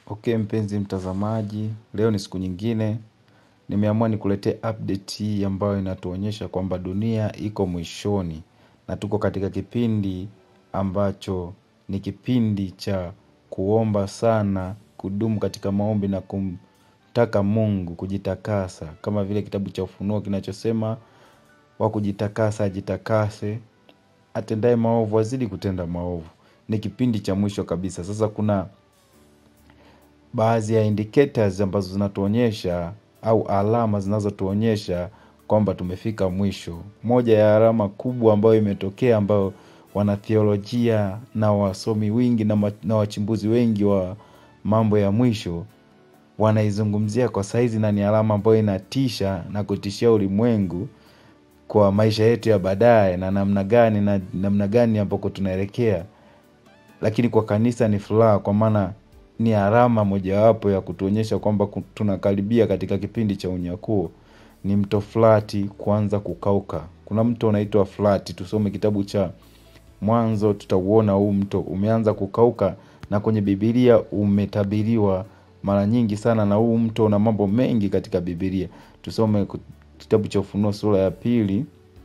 Okay mpenzi mtazamaji, leo ni siku nyingine, nimeamua nikuletee update hii ambayo inatuonyesha kwamba dunia iko mwishoni na tuko katika kipindi ambacho ni kipindi cha kuomba sana, kudumu katika maombi na kumtaka Mungu kujitakasa, kama vile kitabu cha Ufunuo kinachosema wa kujitakasa ajitakase, atendaye maovu azidi kutenda maovu. Ni kipindi cha mwisho kabisa. Sasa kuna baadhi ya indicators ambazo zinatuonyesha au alama zinazotuonyesha kwamba tumefika mwisho. Moja ya alama kubwa ambayo imetokea ambayo wanatheolojia na wasomi wengi na, ma- na wachimbuzi wengi wa mambo ya mwisho wanaizungumzia kwa saizi na ni alama ambayo inatisha na kutishia ulimwengu kwa maisha yetu ya baadaye na namna gani na namna gani ambako tunaelekea lakini kwa kanisa ni furaha kwa maana ni alama mojawapo ya kutuonyesha kwamba ku- tunakaribia katika kipindi cha unyakuo ni mto flati kuanza kukauka kuna mto unaitwa flati tusome kitabu cha mwanzo tutauona huu mto umeanza kukauka na kwenye bibilia umetabiriwa mara nyingi sana na huu mto una mambo mengi katika bibilia tusome ku- kitabu cha ufunuo sura ya pili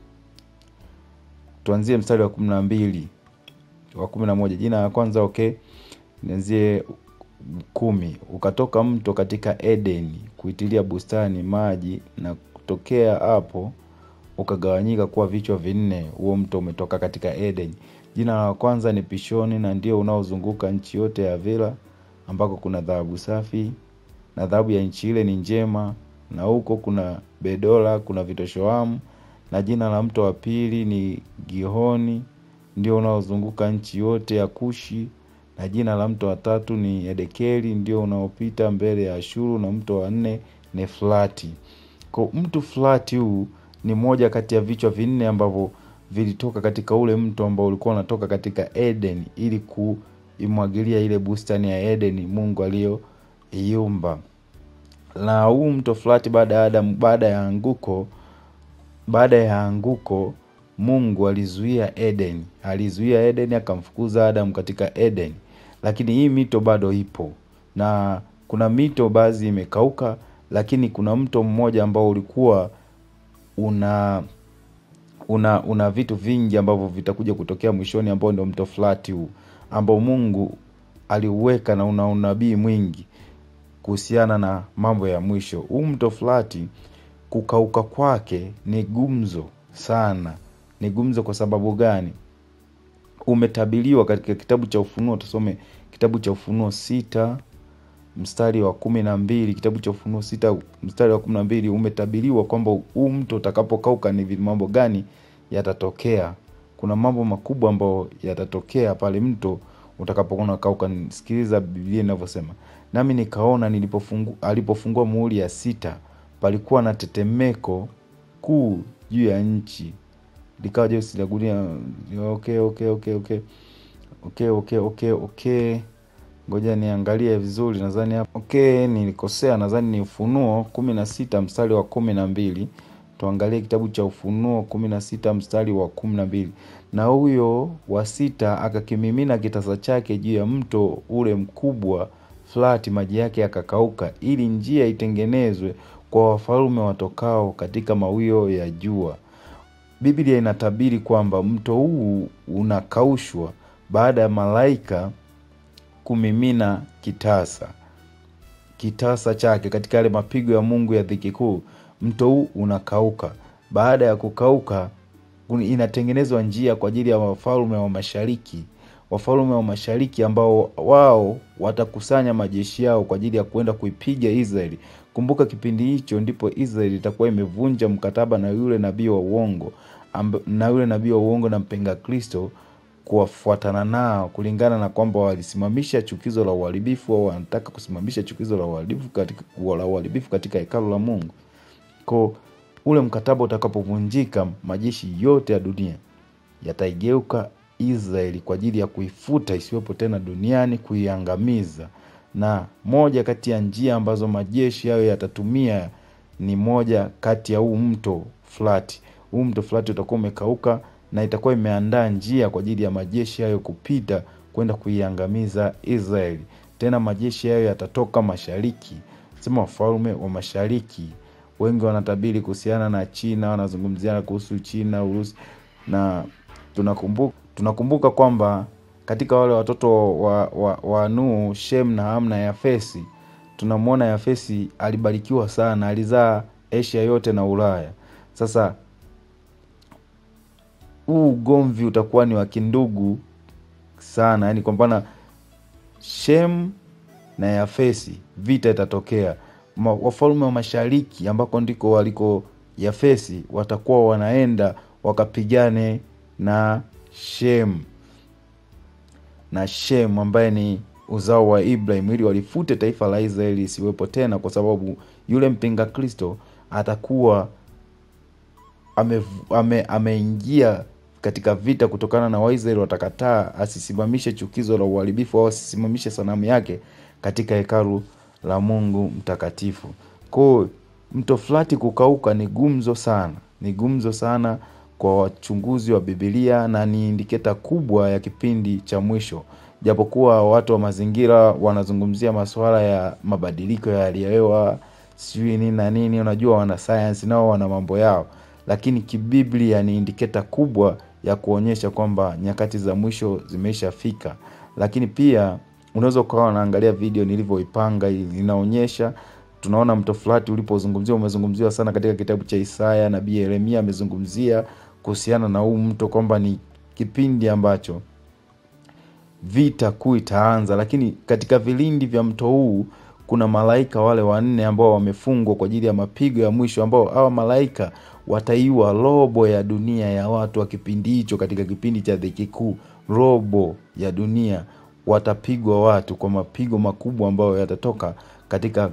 tuanzie mstari wa kumi na mbili wa kumi na moja jina la kwanza okay nianzie kumi ukatoka mto katika edeni kuitilia bustani maji na kutokea hapo ukagawanyika kuwa vichwa vinne huo mto umetoka katika edeni jina la kwanza ni pishoni na ndio unaozunguka nchi yote ya vila ambako kuna dhahabu safi na dhahabu ya nchi ile ni njema na huko kuna bedola kuna vitoshoamu na jina la mto wa pili ni gihoni ndio unaozunguka nchi yote ya kushi na jina la mto wa tatu ni edekeli ndio unaopita mbele ya ashuru na mto wa nne ni flati ko mtu flati huu ni moja kati ya vichwa vinne ambavyo vilitoka katika ule mto ambao ulikuwa unatoka katika eden ili kuimwagilia ile bustani ya edeni mungu aliyoiumba na huu mto flati baada ya Adam, baada ya anguko baada ya anguko mungu alizuia eden alizuia eden akamfukuza adam katika eden lakini hii mito bado ipo na kuna mito baadhi imekauka lakini kuna mto mmoja ambao ulikuwa una una una vitu vingi ambavyo vitakuja kutokea mwishoni ambao ndio mto flati huu ambao mungu aliuweka na una unabii mwingi kuhusiana na mambo ya mwisho huu mto flati kukauka kwake ni gumzo sana ni gumzo kwa sababu gani umetabiliwa katika kitabu cha ufunuo tusome kitabu cha ufunuo sita mstari wa kumi na mbili kitabu cha ufunuo sita mstari wa kumi na mbili umetabiriwa kwamba huu mto utakapokauka ni vi- mambo gani yatatokea kuna mambo makubwa ambayo yatatokea pale mto utakapokuwa unakauka sikiliza biblia inavyosema nami nikaona nilipofungu, alipofungua muhuri ya sita palikuwa na tetemeko kuu juu ya nchi likawa jeusi la gunia okay, okay, okay, okay. Okay, okay, okay, okay. ngoja niangalie vizuri nadhani hapa okay nilikosea nadhani ni ufunuo kumi na sita mstari wa kumi na mbili tuangalie kitabu cha ufunuo kumi na sita mstari wa kumi na mbili na huyo wa sita akakimimina kitasa chake juu ya mto ule mkubwa flati maji yake yakakauka ili njia itengenezwe kwa wafalume watokao katika mawio ya jua biblia inatabiri kwamba mto huu unakaushwa baada ya malaika kumimina kitasa kitasa chake katika yale mapigo ya mungu ya dhiki kuu mto huu unakauka baada ya kukauka kun- inatengenezwa njia kwa ajili ya wafalme wa mashariki wafalme wa mashariki ambao wao watakusanya majeshi yao kwa ajili ya kuenda kuipiga israeli kumbuka kipindi hicho ndipo israeli itakuwa imevunja mkataba na yule nabii wa uongo amb- na yule nabii wa uongo na mpinga kristo kuwafuatana nao kulingana na kwamba walisimamisha chukizo la uharibifu au wanataka kusimamisha chukizo la uharibifu katika, la uharibifu katika hekalu la mungu ko ule mkataba utakapovunjika majeshi yote ya dunia yataigeuka israeli kwa ajili ya kuifuta isiwepo tena duniani kuiangamiza na moja kati ya njia ambazo majeshi hayo yatatumia ni moja kati ya huu mto flati huu mto flati utakuwa umekauka na itakuwa imeandaa njia kwa ajili ya majeshi hayo kupita kwenda kuiangamiza israeli tena majeshi hayo yatatoka mashariki sema wafalme wa mashariki wengi wanatabiri kuhusiana na china wanazungumzia kuhusu china urusi na tunakumbuka, tunakumbuka kwamba katika wale watoto wa, wa, wa Nuhu, Shem na Ham na Yafesi, tunamwona Yafesi alibarikiwa sana, alizaa Asia yote na Ulaya. Sasa huu ugomvi utakuwa ni wa kindugu sana, yani kwa mfano Shem na Yafesi, vita itatokea. Ma- Wafalme wa mashariki ambako ndiko waliko Yafesi watakuwa wanaenda wakapigane na Shem na Shem ambaye ni uzao wa Ibrahim ili walifute taifa la Israeli isiwepo tena, kwa sababu yule mpinga Kristo atakuwa ame, ame, ameingia katika vita kutokana na Waisraeli watakataa asisimamishe chukizo la uharibifu au asisimamishe sanamu yake katika hekalu la Mungu mtakatifu. Kwa mto Frati kukauka ni gumzo sana, ni gumzo sana kwa wachunguzi wa Biblia na ni indiketa kubwa ya kipindi cha mwisho, japokuwa watu wa mazingira wanazungumzia masuala ya mabadiliko ya hali ya hewa sijui nini na nini, unajua wana science nao wana mambo yao, lakini kibiblia ni indiketa kubwa ya kuonyesha kwamba nyakati za mwisho zimeshafika. Lakini pia unaweza ukawa unaangalia video nilivyoipanga, inaonyesha tunaona mto Frati ulipozungumziwa umezungumziwa sana katika kitabu cha Isaya. Nabii Yeremia amezungumzia kuhusiana na huu mto kwamba ni kipindi ambacho vita kuu itaanza, lakini katika vilindi vya mto huu kuna malaika wale wanne ambao wamefungwa kwa ajili ya mapigo ya mwisho, ambao hawa malaika wataiwa robo ya dunia ya watu wa kipindi hicho. Katika kipindi cha dhiki kuu, robo ya dunia watapigwa watu kwa mapigo makubwa ambayo yatatoka katika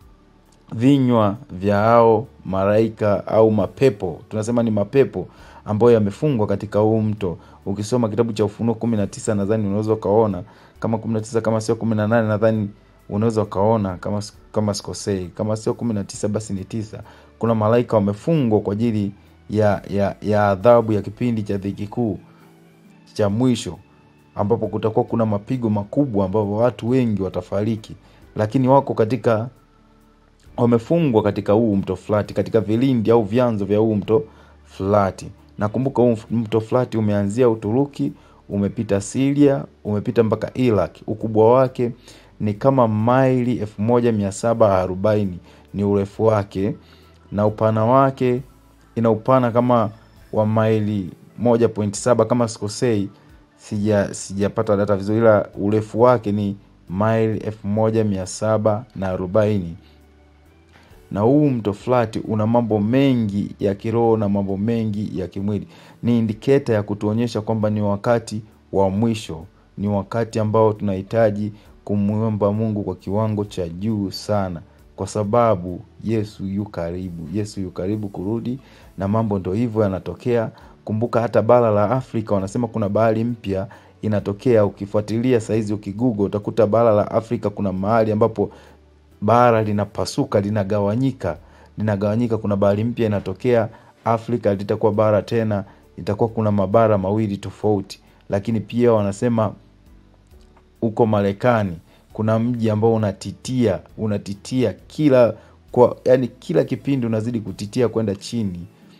vinywa vya hao malaika au mapepo, tunasema ni mapepo ambayo yamefungwa katika huu mto. Ukisoma kitabu cha Ufunuo kumi na tisa nadhani unaweza ukaona kama kumi na tisa kama sio kumi na nane nadhani unaweza ukaona kama kama sikosei, kama sio kumi na tisa basi ni tisa. Kuna malaika wamefungwa kwa ajili ya ya ya adhabu ya kipindi cha dhiki kuu cha mwisho, ambapo kutakuwa kuna mapigo makubwa ambapo watu wengi watafariki, lakini wako katika wamefungwa katika huu mto Frati, katika vilindi au vyanzo vya huu mto Frati. Nakumbuka huu mto Frati umeanzia Uturuki, umepita Siria, umepita mpaka Iraq. Ukubwa wake ni kama maili elfu moja mia saba arobaini ni urefu wake, na upana wake ina upana kama wa maili moja point saba kama sikosei, sija sijapata data vizuri, ila urefu wake ni maili elfu moja mia saba na arobaini na huu mto Frati una mambo mengi ya kiroho na mambo mengi ya kimwili. Ni indiketa ya kutuonyesha kwamba ni wakati wa mwisho, ni wakati ambao tunahitaji kumwomba Mungu kwa kiwango cha juu sana, kwa sababu Yesu yu karibu, Yesu yu karibu kurudi, na mambo ndo hivyo yanatokea. Kumbuka hata bara la Afrika wanasema kuna bahari mpya inatokea. Ukifuatilia saizi, ukigugo utakuta bara la Afrika kuna mahali ambapo bara linapasuka linagawanyika linagawanyika kuna bahari mpya inatokea afrika litakuwa bara tena itakuwa kuna mabara mawili tofauti lakini pia wanasema huko marekani kuna mji ambao unatitia unatitia kila kwa yani kila kipindi unazidi kutitia kwenda chini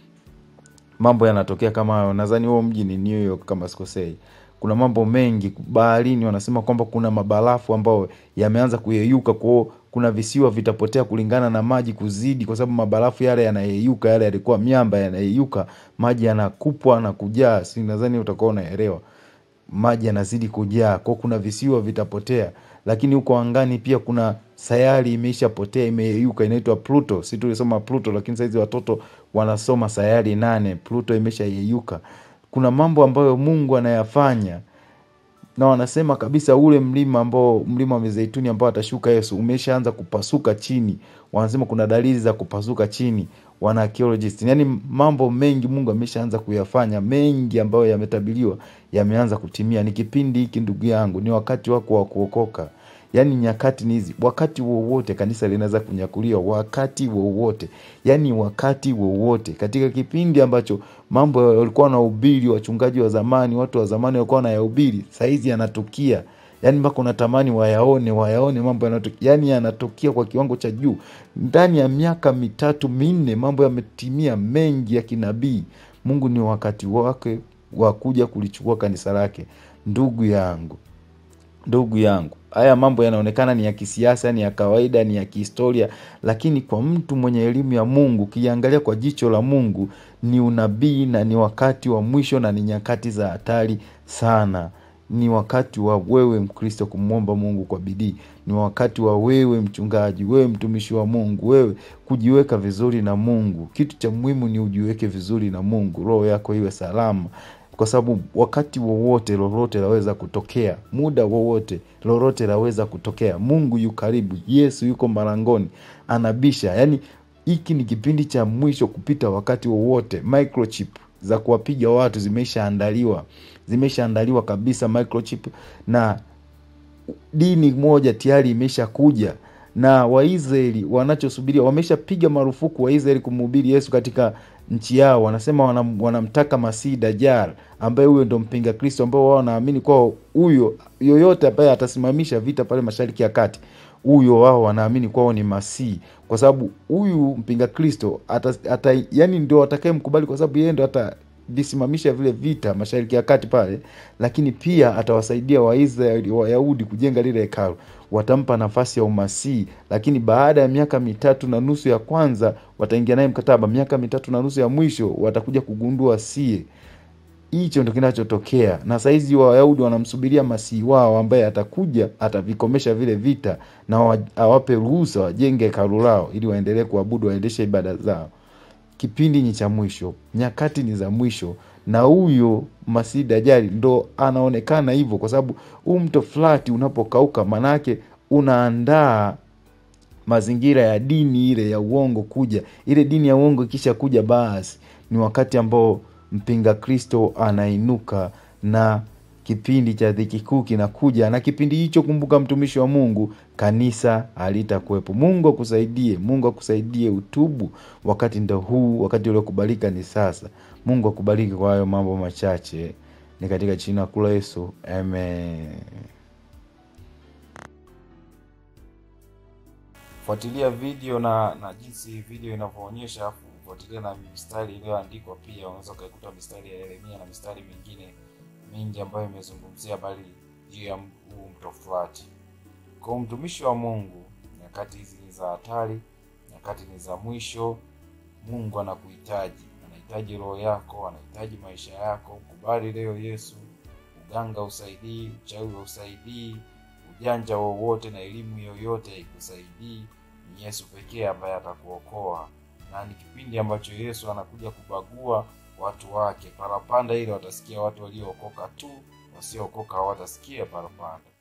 mambo yanatokea kama hayo nadhani huo mji ni new york kama sikosei kuna mambo mengi baharini wanasema kwamba kuna mabarafu ambayo yameanza kuyeyuka kwao kuna visiwa vitapotea kulingana na maji kuzidi kwa sababu mabarafu yale yanayeyuka yale yalikuwa miamba yanayeyuka maji yanakupwa na kujaa si nadhani utakuwa unaelewa maji yanazidi kujaa kwao kuna visiwa vitapotea lakini huko angani pia kuna sayari imeishapotea imeyeyuka inaitwa pluto si tulisoma pluto lakini saizi watoto wanasoma sayari nane pluto imeshayeyuka kuna mambo ambayo mungu anayafanya na wanasema kabisa ule mlima ambao mlima wa mizeituni ambao atashuka yesu umeshaanza kupasuka chini wanasema kuna dalili za kupasuka chini wana archaeologist yani mambo mengi mungu ameshaanza kuyafanya mengi ambayo yametabiliwa yameanza kutimia ni kipindi hiki ndugu yangu ni wakati wako wa kuokoka yaani nyakati ni hizi wakati wowote kanisa linaweza kunyakuliwa wakati wowote yaani wakati wowote katika kipindi ambacho mambo walikuwa wanahubiri wachungaji wa zamani watu wa zamani walikuwa wanayahubiri sahizi yanatukia yaani mpaka unatamani wayaone wayaone mambo yanayotokea yaani yanatokea kwa kiwango cha juu ndani ya miaka mitatu minne mambo yametimia mengi ya kinabii mungu ni wakati wake wa kuja kulichukua kanisa lake ndugu yangu ndugu yangu haya mambo yanaonekana ni ya kisiasa ni ya kawaida ni ya kihistoria lakini kwa mtu mwenye elimu ya mungu ukiangalia kwa jicho la mungu ni unabii na ni wakati wa mwisho na ni nyakati za hatari sana ni wakati wa wewe mkristo kumwomba mungu kwa bidii ni wakati wa wewe mchungaji wewe mtumishi wa mungu wewe kujiweka vizuri na mungu kitu cha muhimu ni ujiweke vizuri na mungu roho yako iwe salama kwa sababu wakati wowote lolote laweza kutokea muda wowote lolote laweza kutokea mungu yu karibu yesu yuko marangoni anabisha yaani hiki ni kipindi cha mwisho kupita wakati wowote microchip za kuwapiga watu zimeshaandaliwa zimeshaandaliwa kabisa microchip na dini moja tayari imeshakuja na waisraeli wanachosubiria wameshapiga marufuku waisraeli kumhubiri yesu katika nchi yao wanasema wanam, wanamtaka masii dajar ambaye huyo ndo mpinga kristo ambao wao wanaamini kwao huyo yoyote ambaye atasimamisha vita pale mashariki ya kati huyo wao wanaamini kwao ni masii kwa sababu huyu mpinga kristo ata, ata, yani ndio atakaye mkubali kwa sababu yeye ndo ata visimamisha vile vita mashariki ya kati pale lakini pia atawasaidia waisraeli wayahudi kujenga lile hekalu watampa nafasi ya umasii lakini baada ya miaka mitatu na nusu ya kwanza wataingia naye mkataba miaka mitatu na nusu ya mwisho watakuja kugundua sie hicho ndo kinachotokea na saizi wayahudi wanamsubiria masii wao ambaye atakuja atavikomesha vile vita na wa- awape ruhusa wajenge hekalu lao ili waendelee kuabudu waendeshe ibada zao kipindi ni cha mwisho nyakati ni za mwisho na huyo masii dajali ndo anaonekana hivyo kwa sababu huu mto flati unapokauka manake unaandaa mazingira ya dini ile ya uongo kuja ile dini ya uongo ikisha kuja basi ni wakati ambao mpinga kristo anainuka na kipindi cha dhiki kuu kinakuja na kipindi hicho kumbuka mtumishi wa mungu kanisa halitakuwepo mungu akusaidie mungu akusaidie utubu wakati ndo huu wakati uliokubalika ni sasa mungu akubariki kwa hayo mambo machache ni katika jina kula yesu amen fuatilia video na na jinsi video inavyoonyesha afu fuatilia na mistari iliyoandikwa pia unaweza ukaikuta mistari ya yeremia na mistari mingine mingi ambayo imezungumzia habari juu ya huu mto Frati. Kwa mtumishi wa Mungu, nyakati hizi ni za hatari, nyakati ni za mwisho. Mungu anakuhitaji, anahitaji roho yako, anahitaji maisha yako. Kubali leo Yesu. Uganga usaidii, uchawi usaidii, ujanja wowote na elimu yoyote haikusaidii. Ni Yesu pekee ambaye atakuokoa, na ni kipindi ambacho Yesu anakuja kubagua watu wake. Parapanda ile watasikia watu waliookoka tu, wasiookoka hawatasikia parapanda.